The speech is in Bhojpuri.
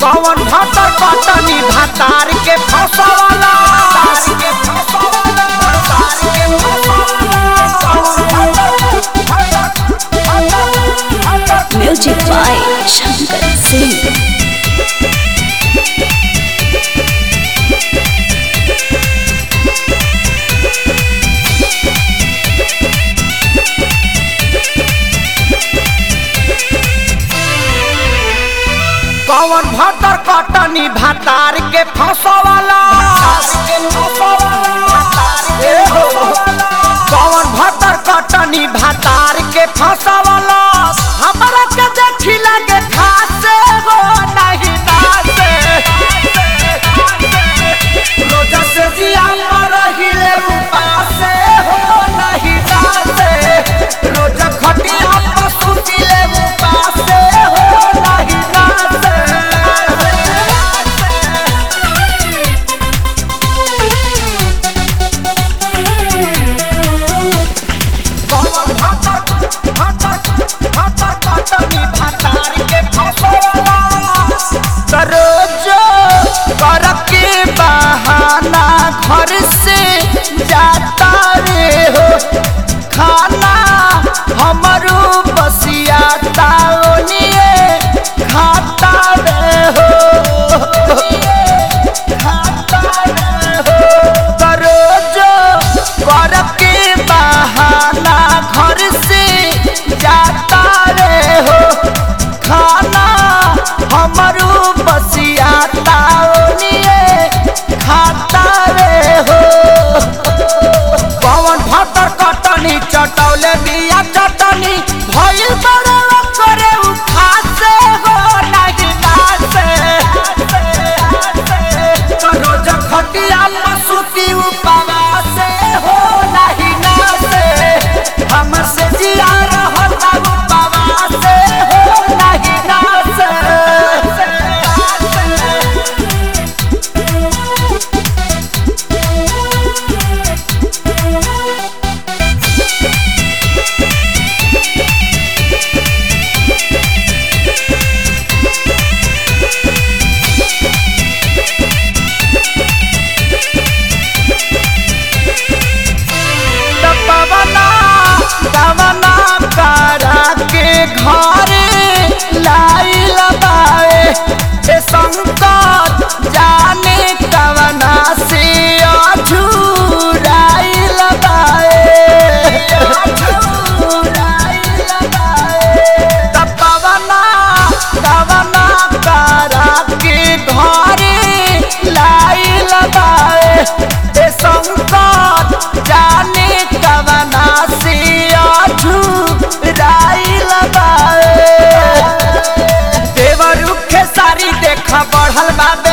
कौन भातर कटनी भातार के फसवाला के फसवाला भातार के फसवाला Music by Shankar Singh. कौन भातर कटनी भातार के फसवाला ए हो। कौन भातर कटनी भातार के फसवाला हमरा के देखी लगे खासे हो नहीं नासे रोजा से जिया पर हिले उपासे हो नहीं नासे रोजा खटिया पर सुतिले उपासे हो नहीं नासे बहाना घर से जाता रे हो खाना हमरो बसिया ताओनिए खाता रे हो खाता रे हो करोजो कर के बहाना घर से जाता रे हो खाना हमरो बसिया ताओनिए खाता रे हो पवन भातर कटनी चटौले बिया चटनी भइल बड़े करे उ खासे हो नाही नासे रोज खटिया पसुती उपवासे हो नाही नासे हमर से जिया रहता उपवासे हो नाही नासे दबवना दवना करा के घरे लाई लगाए ए संकट जाने कवना से अझुराई लगाए दबवना दवना करा के घरे लाई लगाए ए संकट जाने कवना से अझुराई लगाए देवर रुखे सारी देखा बढ़ल बा